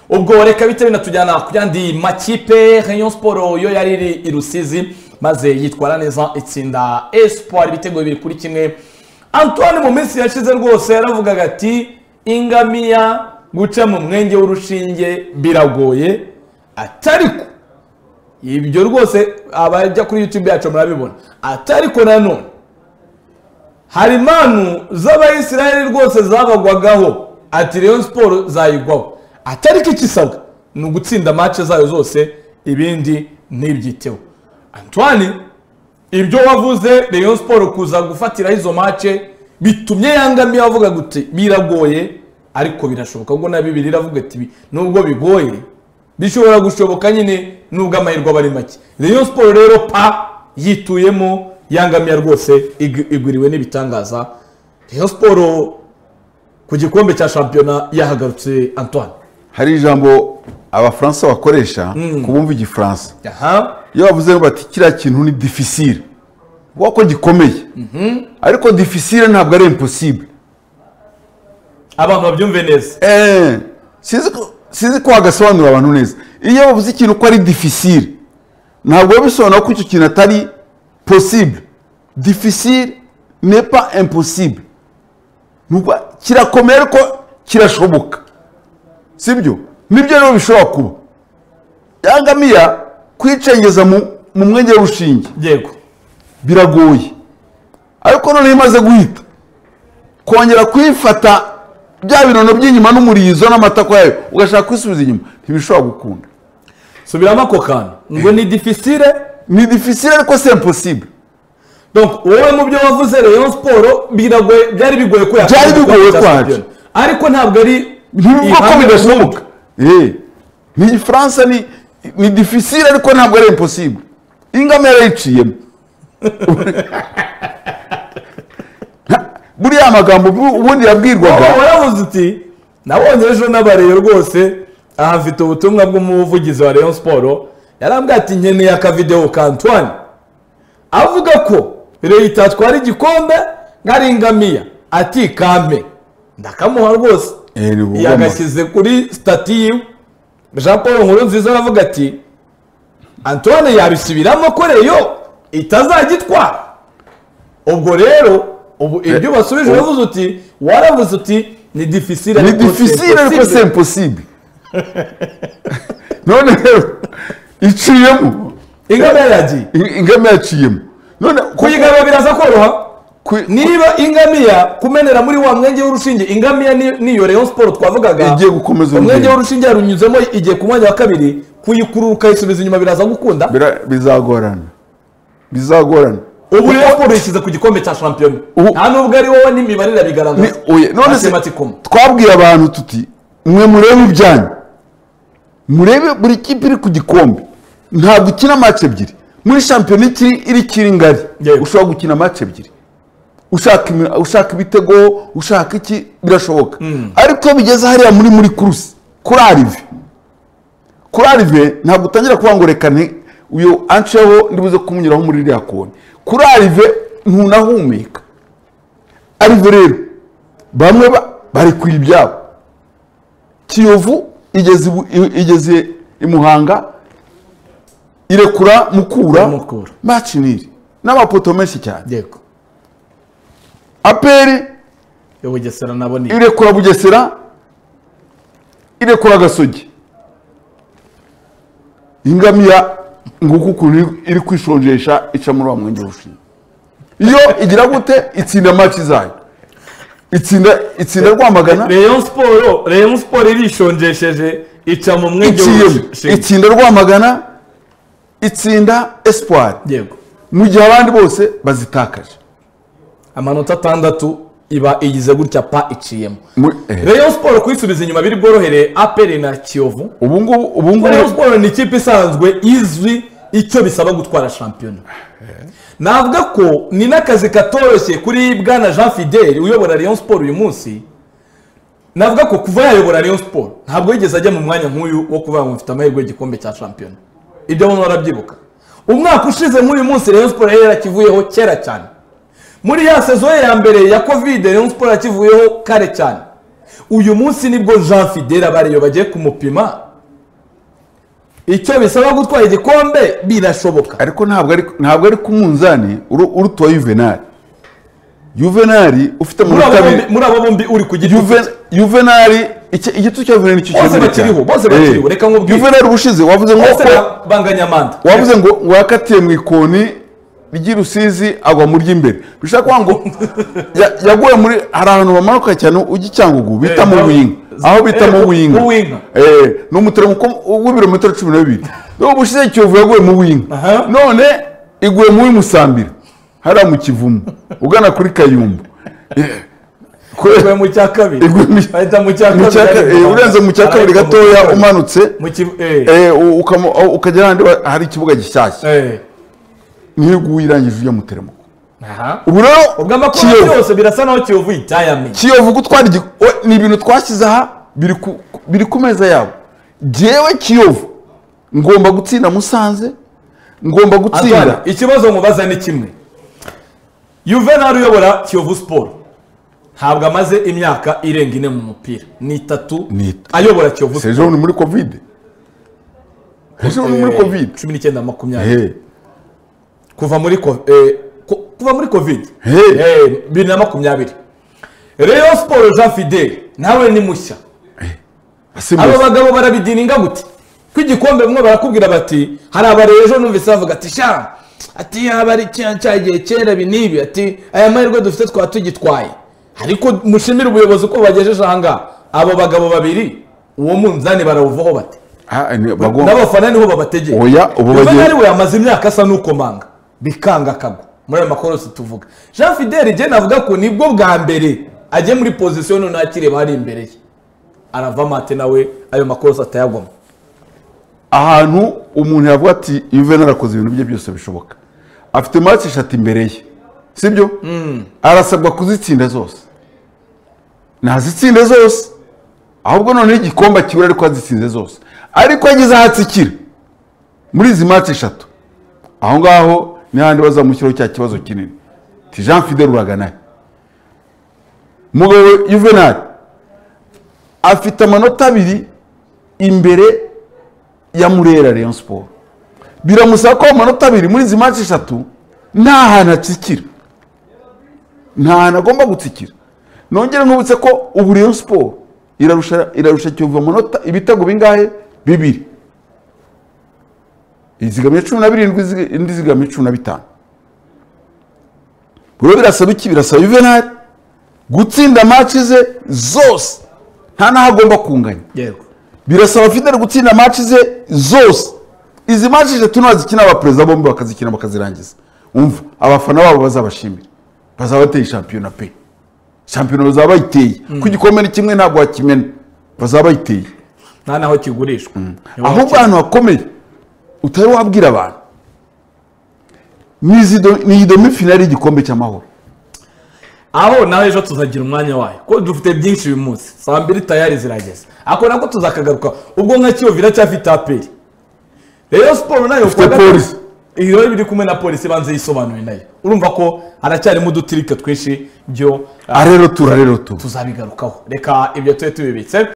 ubwo reka bite binatujyana ku yandi makipe Rayon siporo yo yari iri i rusizi maze yitwara neza itsinda esipuwari ibitego bibiri kuri kimwe antoine mu minsi yashize rwose yaravugaga ati ingamiya guca mu mwenge w'urushinge biragoye atariko ibyo rwose abajya kuri yutube yacu murabibona atariko nanone hari impanu z'abayisiraheli rwose zabagwagaho ati reyo siporo zayigwaho atariko ikisabwa ni ugutsinda mace zayo zose ibindi ntibyiteho antoine ibyo wavuze reyo siporo kuza gufatiraho izo mace bitumye yangamiye avuga guti biragoye ariko birashoboka ubwo na bibiri iravuga ati nubwo bigoye bishobora gushoboka nyine nubwo amahirwe aba ari make reyo siporo rero pa yituyemo yangamiye rwose igwiriwe n'ibitangaza reyo siporo ku gikombe cya shampiyona yahagarutse antoine hari ijambo abafaransa bakoresha ku bumva igifaransa aha iyo bavuze bati kiriya kintu ni difficile ubwo ko gikomeye ariko difficile ntabwo ari impossible abantu babyumve neza Eh, sinzi ko- sinzi ko wagasobanurira abantu neza iyo bavuze ikintu ko ari difficile ntabwo biba bisobanura ko icyo kintu atari possible difficile n'est pas impossible Ni ukuvuga, kirakomeye ariko kirashoboka sibyo nibyo rero bishobora kuba yangamiya kwicengeza mu mu mwenge w'urushinge yego biragoye ariko noneho imaze guhita kongera kuyifata bya binono by'inyuma n'umurizo n'amatako yayo ugashaka kwisubiza inyuma ntibishobora gukunda subiramo ako kantu ngo ni difficile ni difficile ariko si impossible donc wowe mu byo wavuze rayon siporo biragoye byari bigoye ko yakora Byari bigoye igikombe cya kwacu. shampiyona. ariko ntabwo ari ntibivuga ko ihame bidashoboka Eh, ni igifaransa ni ni difficile ariko ntabwo ari impossible ingame yarayiciyemo buriya magambo bu- ubundi yabwirwaga wowe waravuze uti nabonye ejo n'abareyo rwose aha mfite ubutumwa bw'umuvugizi wa rayon siporo yarambwiye ati nkeneye akavidewo ka antoine avuga ko reyo itatwara igikombe nkari ingamiya ati kampe ndakamuha rwose Eh, ni ubugome. yagashyize kuri stati yiwe jean paul nkuru nziza aravuga ati antoine yabisubiramo ko reyo itazagitwara ubwo rero ubu ibyo basubije uravuze uti waravuze uti ni difficile ni ariko c'est difficile ariko possible." si impossible none rero iciyemo ingamiya yagiye I- ingame yaciyemo none kuyigaba biraza koroha ku- niba ingamiya kumenera muri wa mwenge w'urushinge ingamiya ni- niyo Rayon siporo twavugaga Igiye gukomeza urugendo. umwenge w'urushinge yarunyuzemo igiye ku mwanya wa kabiri kuyikurura ukayisubiza inyuma biraza gukunda bira- bizagorana bizagorana ubu rero siporo yishyize ku gikombe cya shampiyona Ubu- nta n'ubwo ari wowe n'imibare irabigaragaza Ni- oya, none se Mathematicum. twabwiye abantu tuti mwe murebe ibyanyu murebe buri kipe iri ku gikombe ntabwo ukina match ebyiri muri shampiyona ikiri iri kiri ngari Yego. ushobora gukina match ebyiri ushaka imi- ushaka ibitego ushaka iki birashoboka ariko iyo bigeze hariya muri muri kuruse kuri arive kuri arive ntabwo utangira kuvuga ngo reka nti uyu anceho ndibuze kumunyuraho muri iriya koni kuri arive ntunahumeka arive rero bamwe ba- bari ku ibyabo kiyovu igeze ibu- i- igeze i muhanga irekura mukura Mukura. maci niri n'amapoto menshi cyane yego aperi yo bugesera nabo ni irekura bugesera irekura gasogi ingamiya nguku ukuntu iri kwishonjesha ica muri wa mwenge w'urushinge iyo igira gute itsinda maci zayo itsinda itsinda rwamagana Rayon siporo Rayon siporo irishonjesheje ica mu mwenge iciyemo w'urushinge itsinda rwamagana itsinda espoir yego mu gihe abandi bose bazitakaje amanota atandatu iba igize gutya pa iciyemo Mu- eh. Rayon siporo kuyisubiza inyuma biri bworohere aperi na kiyovu ubu ngubu ubu Rayon ngubu siporo ni ikipe isanzwe izwi icyo bisaba gutwara shampiyona navuga ko ni n'akazi katoroshye kuri bwana jean fidel uyobora Rayon siporo uyu munsi navuga ko kuva yayobora Rayon siporo ntabwo yigeze ajya mu mwanya nk'uyu wo kuvuga ngo mfite amahirwe y'igikombe cya shampiyona ibyo abantu barabyibuka umwaka ushize muri uyu munsi Rayon siporo yari yarakivuyeho kera cyane muri ya sezo ye ya mbere ya kovide Rayon siporo yakivuyeho kare cyane uyu munsi nibwo jean fidele bariyo bagiye kumupima icyo bisaba gutwara igikombe birashoboka ariko ntabwo ari ntabwo ari ku munzani uru- urutuwa yuvenali yuvenali ufite muri abo amanota abiri bombi- muri abo bombi uri ku giti cye. Juve- Juvenali iki- igitutu cya Juvenali nicyo Bose kinini bakiriho, cyane. bose bakiriho, Eh, reka nkubwire. Juvenali ubushize wavuze ngo bose ko ba- banganya amanda wavuze ngo ngo yakatiye mu ikoni ry'irusizi agwa mu ry'imbere bishobora kuba ngo ya- yaguye muri hari ahantu hamanuka cyane ujya i cyangugu bita Eh, mu aho- buyinga aho bita eh, mu mu- buyinga mu Buyinga. Eh, ni umutereko w'ibirometero cumi na bibiri niba ubushize kiyovu yaguye mu buyinga Aha. none iguye mu w'imusambira hariya mu kivumu ugana kuri kayumbu Eh, kwe- Iguye mu cya kabiri Iguye mu- bahita mu cya mu cya ka- kabiri eh, urenze mu cya kabiri Ariko gatoya mu- umanutse mu kibu eh, eh, u- ukamu- aho- ukagera ahandi ba- hari ikibuga gishyashya eh. niyo uguye irangije ujya mu teremako aha ubu ubwo rero amakuru kiyovu yose birasa naho kiyovu itayamye kiyovu gutwara igi- o- ni ibintu twashyize aha biri ku- biri ku meza yabo jyewe kiyovu ngomba gutsinda musanze ngomba Antoine, gutsinda ikibazo nkubaza ni kimwe yuvenali uyobora kiyovu siporo ntabwo amaze imyaka irenga ine mu mupira ni itatu Ni it- ayobora kiyovu siporo sejo ni muri kovide sejo ni muri kovide cumi n'icyenda makumyabiri Eh, kuva muri ko- eh, ku- kuva muri kovide Hey. bibiri na makumyabiri reyo siporo jean fidele nawe ni mushya asimbuye. aba bagabo barabidininga gute ko igikombe bamwe barakubwira bati hari abareba ejo numvise bavuga ati sha ati yaba ari cya cyagiye kera ibi n'ibi ati aya mahirwe dufite twaba tugitwaye ariko mushimire ubuyobozi ko bagejeje aha ngaha abo bagabo babiri uwo munzani barawuvaho bate Ah, ni- bagomba- n'abafana niho babategeye Oya, ubu Yuvenali bagiye- we yamaze imyaka asa n'ukomanga bikanga akagwa muri ayo makoro si tuvuga jean fidele igihe navuga ko nibwo bwa mbere agiye muri pozisiyo noneho akireba hari imbere ye arava amate nawe ayo makorosi atayagwamo ahantu umuntu yavuga ati Juvenal arakoze ibintu bye byose bishoboka afite match eshatu imbere ye sibyo arasabwa kuzitsinda zose nazitsinde zose ahubwo noneho igikombe akibura ariko azitsinze zose ariko ageze aho atsikira muri izi match eshatu aho ngaho ni hahandi bazamushyiraho cya kibazo kinini ti jean fidel uraganaye umugabo we Juvenal afite amanota abiri imbere ya murera Rayon Sport biramusaba ko amanota abiri muri izi match eshatu nta hantu atsikira nta hantu agomba gutsikira nongere nkubutse ko ubu Rayon Sport irarusha irarusha Kiyovu amanota ibitego bingahe bibiri izigamye cumi na birindwi izi- indi zigamye cumi na bitanu rero birasaba iki birasaba Juvenal gutsinda match ze zose nta n'aho agomba kunganya yego birasaba Fidel gutsinda match ze zose izi match eshatu ntazikina abaperezida bombi bakazikina bakazirangiza umva abafana babo bazabashimira bazaba bateye shampiyona pe shampiyona bazaba bayiteye ko igikombe ni kimwe ntabwo wakimena bazaba bayiteye nta n'aho kigurishwa Niba ahubwo ahantu hakomeye utari wabwira abantu ni izi do- ni iyi demi finale y'igikombe cy'amahoro aho nawe ejo tuzagira umwanya wayo kuko dufite byinshi uyu munsi saa mbiri tayari zirageze ako nako tuzakagaruka ubwo nka kiyovu iracyafite aperi rero siporo nayo Ufite kuwa gatatu- polisi. iyo biri kumwe na polisi ibanza yisobanuye nayo urumva ko haracyarimo udutirike twinshi byo ah, arero tura arero tura tuzabigarukaho reka ibyo tube tubibitse